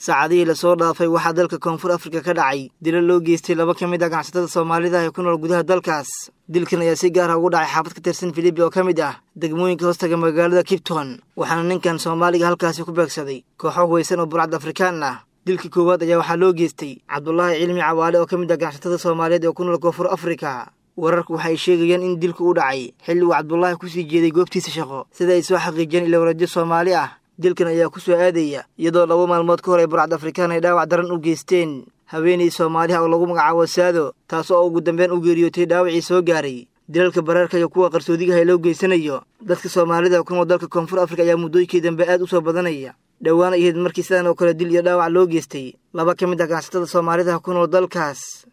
saacadihii lasoo dhaafay waxaa dalka koonfur afrika ka dhacay dilo loo geystay laba ka mid ah ganacsatada soomaalida ee ku nool gudaha dalkaas dilkan ayaa si gaara ugu dhacay xaafad ka tirsan filibi oo ka mid ah degmooyinka hoostaga magaalada kipton waxaana ninkan soomaaliga halkaasi ku beegsaday kooxo huwaysan oo burcad afrikaan ah dilka koowaad ayaa waxaa loo geystay cabdulaahi cilmi cawaale oo ka mid ah ganacsatada soomaaliyeed ee ku nool koonfur afrika wararku waxay sheegayaan in dilku u dhacay xilli uu cabdulaahi kusii jeeday goobtiisa shaqo sida ay soo xaqiijiyeen ilowradyo soomaali ah dilkan ayaa ku soo aadaya iyadoo laba maalmood ka hor ay burcad afrikaan ay dhaawac daran u geysteen haweenay soomaaliha oo lagu magacaabo saado taas oo ugu dambeyn u geeriyootay dhaawacii soo gaaray dilalka baraarka iyo kuwa qarsoodigaha loo geysanayo dadka soomaalida ku nool dalka koonfur afrika ayaa muddooyinkii dambe aad u soo badanaya dhowaan ahayd markii sidan oo kale dil iyo dhaawac loo geystay laba ka mid ah ganacsatada soomaalida ku nool dalkaas